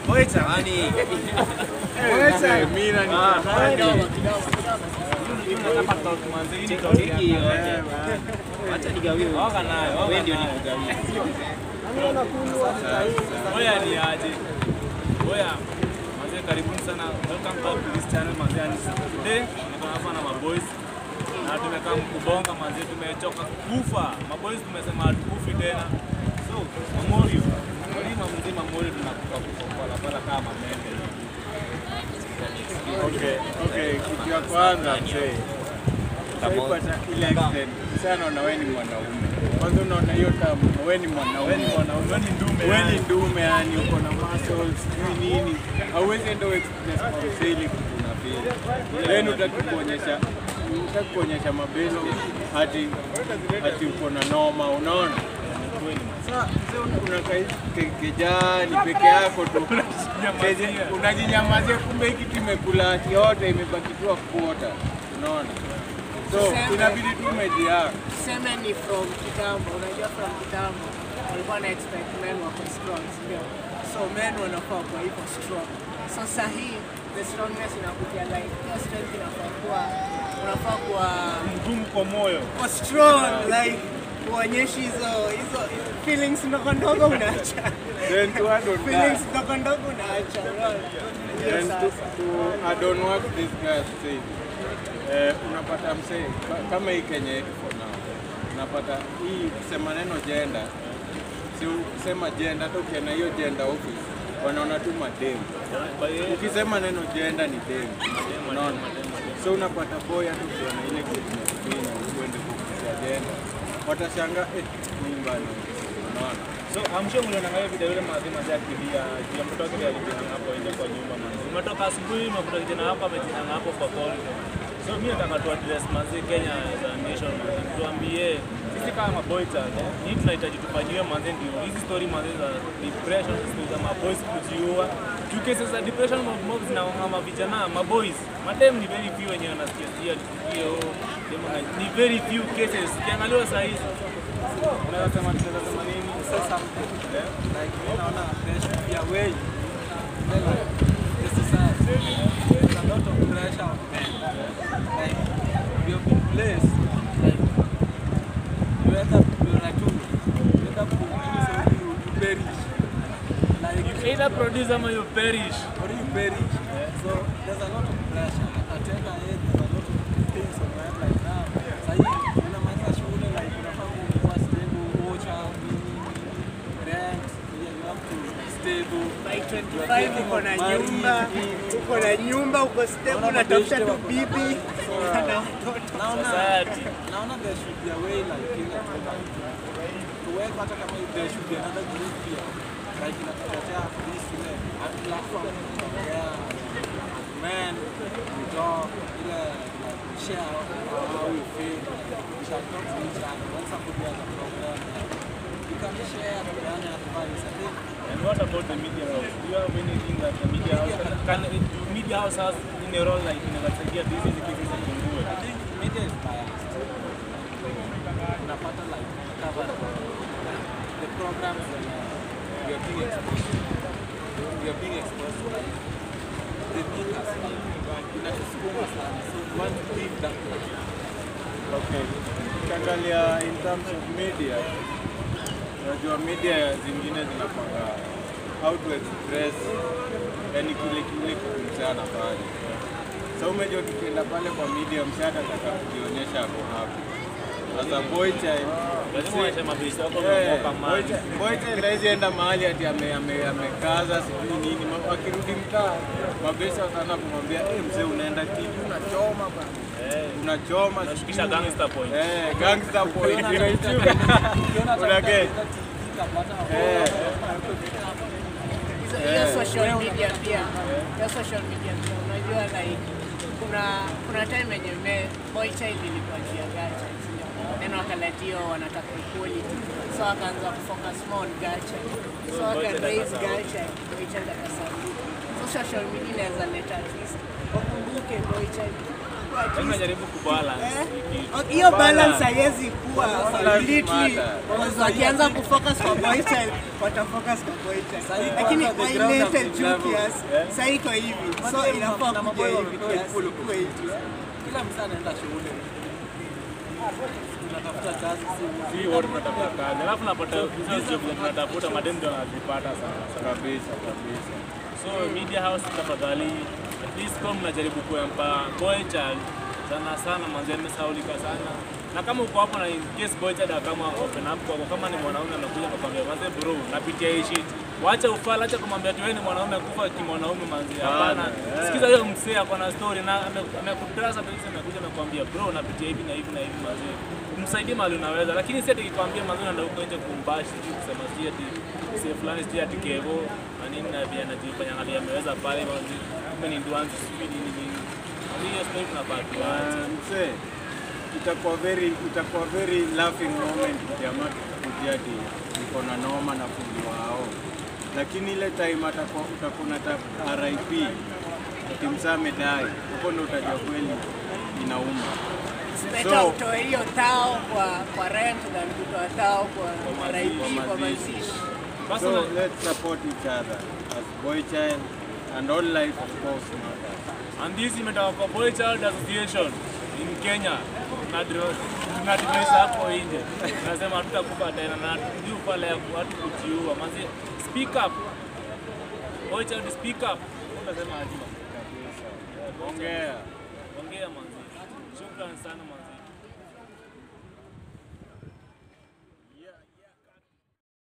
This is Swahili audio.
Boita yani. Boita mimi Ah, Acha nigawie. Waka nayo. Wewe ndio nikugawie. Oya ni aje? Oya, mazee karibuni sana. Welcome back to this channel mazee. And Today niko hapa na maboys. Na tumekaa kubonga mazee, tumechoka kufa. Maboys tumesema hatukufi tena. So, Mamorio, mlima mzima Mamorio tunakufa kufa kwa barabara kama mende. Okay, okay, kitu ya kwanza mzee. Utaipata ile accident. Sasa naona wewe ni mwanaume. Kwanza unaona hiyo tamu, wewe ni mwanaume. Wewe ni mwanaume, wewe ni ndume. Wewe ni yani. ndume yani uko na muscles, sijui nini. Hauwezi enda express kwa mzee ili kitu unafeel. Then utaki kuonyesha utaki kuonyesha mabezo hati hati uko na noma, unaona? Sasa mzee una- unakaa hivi ke- kejani peke yako tu. Keje- Unajinyamazia kumbe hiki kimekula yote imebaki tu kuota. Unaona? So Tuseme- inabidi tu umejiaa. Tuseme ni from kitambo, unajua from kitambo walikuwa na expect men wako strong, si ndio? So men wanafaa kuwa hivyo strong. So sahi the strongness inakuja like your strength inafaa kuwa unafaa kuwa Mgumu kwa moyo. kuwa strong like uonyeshi hizo hizo feelings ndogo ndogo unaacha. Then to add on feelings that, ndogo ndogo unaacha. unaona? Ndio then to, sasa. to add on what this guy said, eh, unapata msee ka- kama hii Kenya yetu for now, unapata hii kusema neno gender, si ukisema gender, hata ukienda hiyo gender office wanaona tu mademu. Ukisema neno gender ni demu, unaona? So unapata boy hata ukiona ile kitu inakufinya uende kukuza gender, watashangaa eh, mimi bana, unaona? So I'm sure mlionangalia video yule mazee mazee akilia juu ya mtoto wake ndiye alijinanga hapo nje kwa nyumba mazee. Umetoka asubuhi unakuta kijana hapo amejinanga hapo kwa corridor. So mimi nataka tu address mazee Kenya as a nation mazee. Tuambie sisi kama maboys eh, hii tunahitaji tufanyiwe mazee ndio hizi story mazee za depression story za maboys kujiua. Juu cases za depression mob mob zinaongama vijana maboys. Madem ni very few wenye wanasikia hiyo hiyo demo na- ni very few cases. Ukiangalia saa hizi unaweza sema tunaweza sema nini? say something. Like, you know, there should be a way. Then, like, the society, there's a lot of pressure on men. Like, we have been placed, like, you end up, you're like, you end up, you say you, you perish. Like, either produce ama you perish. or you perish. So, there's a lot of pressure. At a tender age, there's a lot of things on my head like now. Sahi, unamaliza shule, like, unafaa kuwa stable, ocha, nini, rent, yeah, you have to be stable. By 25 uko na nyumba, uko na nyumba, uko stable, unatafuta tu bibi na watoto. Naona, Society. naona there should be a way like ile kuweka hata kama there should be another group pia like inatuletea at least ile a platform ya kuongea men we talk ile like we share how we feel we can talk to each other when somebody has a problem you can share peane advice I think And what about the media house? Do you have anything that the media house can, can do media house has in a role like inawasaidia hizi hizi kesi zipungue? I think media is biased. Unapata like cover the programs that uh, we are being exposed to. We are being exposed to. Like, the media inatusukuma sana. So we want to leave that place. Okay. Ukiangalia in terms of media, unajua media zingine zinapanga how to express yani kile kile kitu msee anafanya. So umejua tukienda pale kwa media msee atataka kujionyesha ako hapo. As a boy child, Lazima uache mabisi wako Eh, wameokoka boy mali. child- boy child hawezi enda mahali ati ame- ame- amekaza sijui nini. Ma- Akirudi mtaa mabesa wataanza kumwambia eh, mzee unaenda TV unachoma bana. Unachoma Unashukisha sijui- gangster point. Eh, gangster point. Inaitwa. Ukiona hata Una get? mtandao TV kabla hata Eh. Hizo- hiyo social media pia hiyo social media pia unajua like kuna kuna time yenye me boy child ilikuwa juu ya gacha neno wakaletio wanataka equality so akaanza kufocus more on gacha so aka raise gacha boy child akasauti so social media inaweza leta at least wakumbuke boy child at Mimi least najaribu kubalance Eh? hii kitu. Okay, hiyo balance haiwezi kuwa lives completely matter. because wakianza kufocus kwa boy child watafocus kwa boy child Sahi lakini kwanza the ground wailetel of juu level. kiasi sasa iko hivi so Madem inafaa na kuja maboy hivi wamekuwa kiasi ikulu ikuwe hivi kila msaa anaenda shule tunatafuta kazi si Si wote tunatafuta kazi. Alafu napata hizo job zenye tunatafuta madem ndio wanazipata sana. sana. kabisa kabisa. So media house tafadhali, at least kama mnajaribu kuempa boy child sana sana, manzi amesaulika sana. Na kama uko hapo na in case boy child kama open up kwako, kama ni mwanaume anakuja nakwambia manzi, bro, napitia hii shit. Wacha ufala, acha kumwambia tu wewe ni mwanaume kufa kimwanaume manzi. Hapana. Sikiza hiyo msee ako na story na ame- amekutrasa kabisa, amekuja nakwambia bro, napitia hivi na hivi na hivi manzi. Msaidie mahali unaweza, lakini si ati kikwambia manzi unaenda huko nje kumbashi tu kusema si ati si fulani si ati kevo na nini na vile anajifanya na vile ameweza pale manzi. Kumbe ni nduanzi sijui nini nini. Manzi hiyo story tunabaki wacha. Ah, Mzee, itakuwa very itakuwa very laughing moment jamaa kuja ati niko na noma na fundi wao, lakini ile time atakuwa utakuwa unata RIP ati msaa amedai, hapo ndo utajua kweli inauma. better So- utoe hiyo tao kwa kwa rent than kutoa tao kwa Kwa RIP mazishi. kwa mazishi Basi So na- let's support each other as boy child and all life of course matters. And this imetoka kwa Boy Child Association in Kenya. Tunadivisa hapo nje. Tunasema hatutakufa tena na hatujui pale ya watu kujiua. Manzi, speak up. Boy Child speak up. Unasema aje? Ongea. Ongea manzi. Shukrani sana manzi.